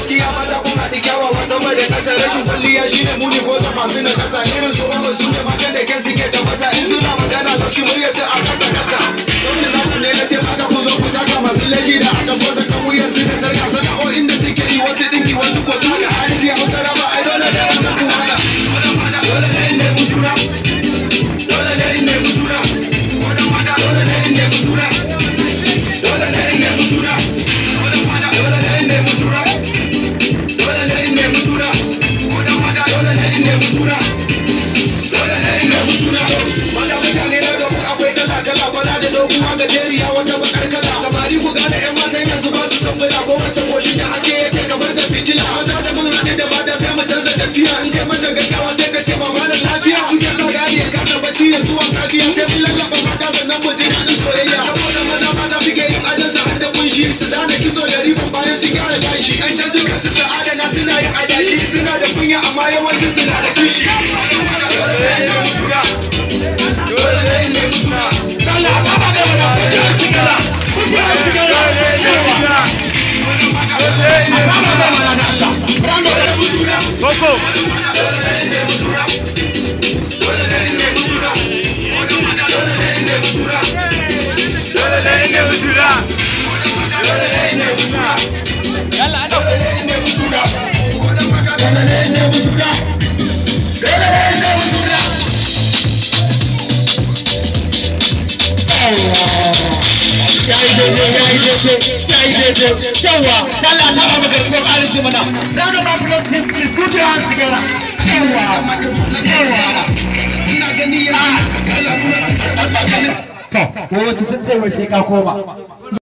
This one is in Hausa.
gaskiya mata kun haɗi kyawawa sama da ƙasa rashin kwalliya shine muni ko da masu na ƙasa irin su ba su ne matan da kyan suke tafasa in suna magana lauki murya sai a ƙasa ƙasa sautin naku ne na ce mata ku zo ku taka masu laifi da aka bosa kan wuyan su da sarka sana'o'in da suke yi wasu ɗinki wasu ko saka arziki hausa raba ai dole ne a kan kuma haka dole ne in nemi suna dole ne in nemi suna wannan mata dole ne in nemi suna dole ne in nemi suna wannan mata dole ne in nemi suna dole ne in nemi suna wannan mata dole ne in nemi suna dole ne in nemi suna mata mutane na domin akwai kala kala bana da doguwa gajeriya wata bakar kala samari ku gane yan matan yanzu ba su san bala ko wace koshin da haske yake kamar da fitila maza da mun haɗe da mata sai mu canza tafiya in kai mata gaggawa sai ka ce mama da lafiya suke sa gari ya kasa bacci ya zuwa safiya sai mun lallaba mata sannan mu ji daɗin soyayya saboda maza mata suke yin adon su har da kunshi su zana kitso da ribon bayan su gyara gashi an canji kansu su adana suna yin adashi suna da kunya amma yawancin suna da kishi dole ne in nemi suna dole ne in nemi suna dole a kama da wani abu da su gala dole ne in nemi suna dole ne in nemi suna Koko. dole ne in nemi suna dole ne in nemi suna dole ne in nemi suna Dole ne in nemi suna. dole ne in nemi suna Yalla ana dole ne in nemi suna dole ne in nemi suna dole ne in nemi suna yayi daidai yayi daidai yayi daidai yawa Allah ta ba maka ko arziki mana round of applause please please put your hands together yawa yawa ina gani yanzu kala kuma sun ce ba ganin to ko wasu sun ce wai sai ka koma